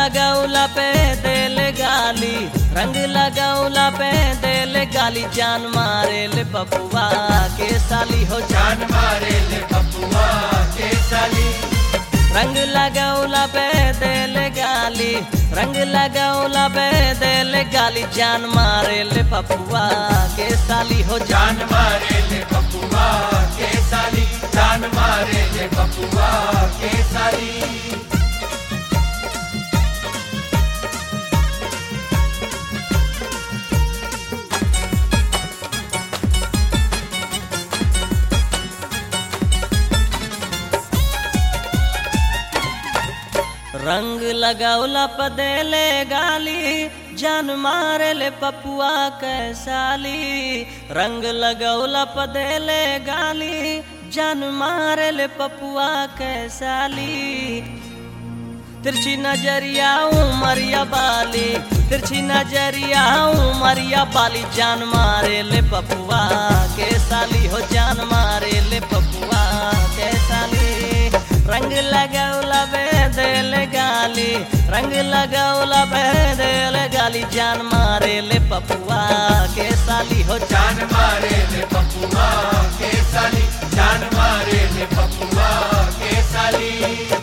लगौला पे दिल गाली रंग लगौला पे दिल गाली जान मारे ले बबुआ के साली हो जान जान मारे ले बबुआ के साली रंग लगौला पे दिल गाली रंग लगौला पे दिल गाली जान मारे ले बबुआ के साली हो जान जान मारे ले बबुआ के साली जान मारे ले बबुआ के साली रंग लगौला पदेले गाली जान मारे ले पपुआ कैसाली रंग लगौला पदेले गाली जान मारे ले पपुआ कैसाली तिरछी नजरिया उमरिया बाली तिरछी नजरिया उमरिया बाली जान मारे ले पपुआ के साली हो जान मारे ले पपुआ के साली रंग लगौला बेदल गाली रंग लगौला बेदल गाली जान मारे ले पपुआ के साली हो जान जान मारे ले बबुआ के साली जान मारे ले बबुआ के साली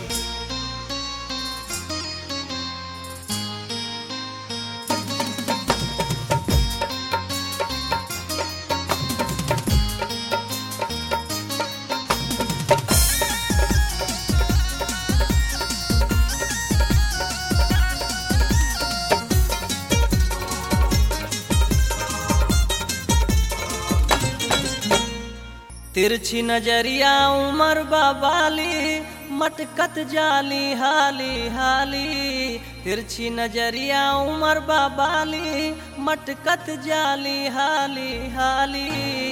तिरछी नजरिया उमर बाबाली मटकत जाली हाली हाली तिरछी नजरिया उमर बाबाली मटकत जाली हाली हाली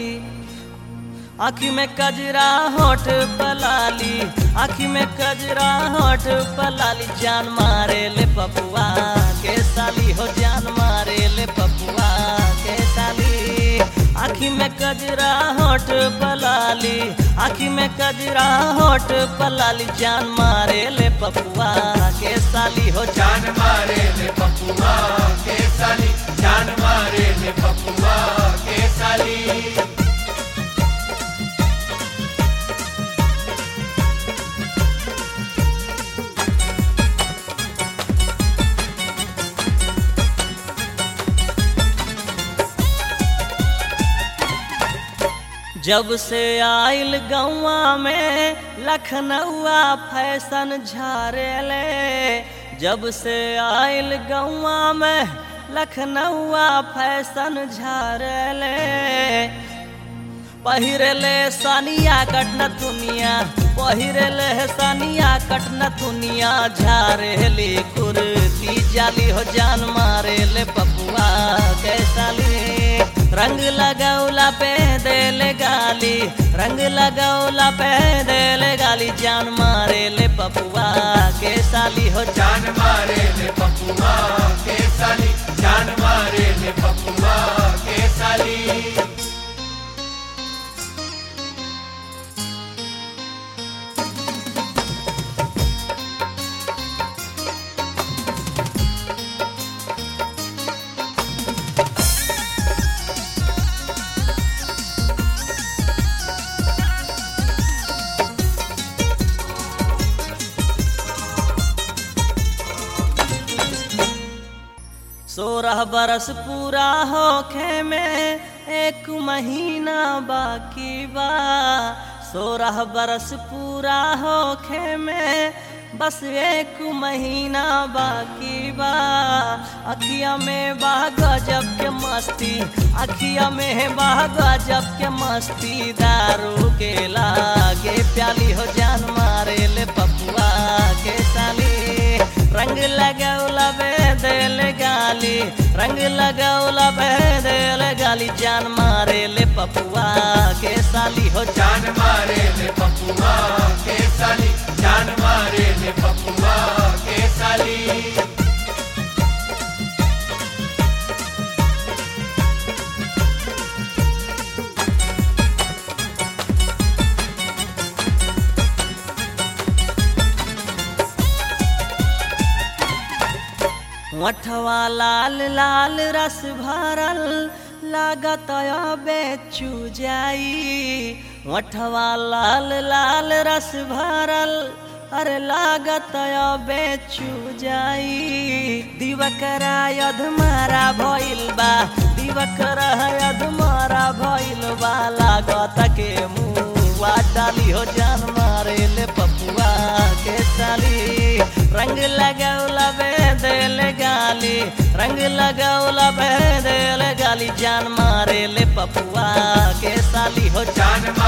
आँखी में कजरा होठ पलाली आँखी में कजरा होठ पलाली जान मारे ले पपुआ के साली हो जान मारे ले पपुआ के साली आँखी में कजरा होठ पलाली आँखी में कजरा होठ पलाली जान मारे ले पपुआ के साली हो जान जान मारे ले बबुआ के साली जान मारे ले बबुआ के साली जब से आइल गौवा में लखनऊआ फैशन झारेले जब से आइल गौवा में लखनऊआ फैशन झारेले पहिरले सानिया कटन दुनिया पहिरले सानिया कटन दुनिया झारेली कुर्ती जाली हो जान मारेले पपुआ कैसाली रंग लगौला पे देल गाली रंग लगौला पे देल गाली जान मारेले पपुआ के साली हो जान जान मारे ले बबुआ के साली जान मारे ले बबुआ के साली सोरह बरस पूरा होखे में एक महीना बाकी बा सोरह बरस पूरा होखे में बस एक महीना बाकी बा अखिया में बा गजब के मस्ती अखिया में बा गजब के मस्ती दारू के लागे प्याली हो जान मारे ले पपुआ के साली रंग लगौला बेदल गाली रंग लगौला बेदल गाली जान मारे ले पपुआ के साली हो जान जान मारे ले बबुआ के साली जान मारे ले बबुआ के साली ओठवा लाल लाल रस भरल लागत बेचू जाई ओठवा लाल लाल रस भरल अरे लागत बेचू जाई दिवकरा अधमारा भइल बा दिवकरा अधमारा भइल बा लागत के मुआ डाली हो जान मारे ले पपुआ के साली रंग लगौला बेदल गाली रंग लगौला बेदल गाली जान मारे ले पपुआ के साली हो जान जान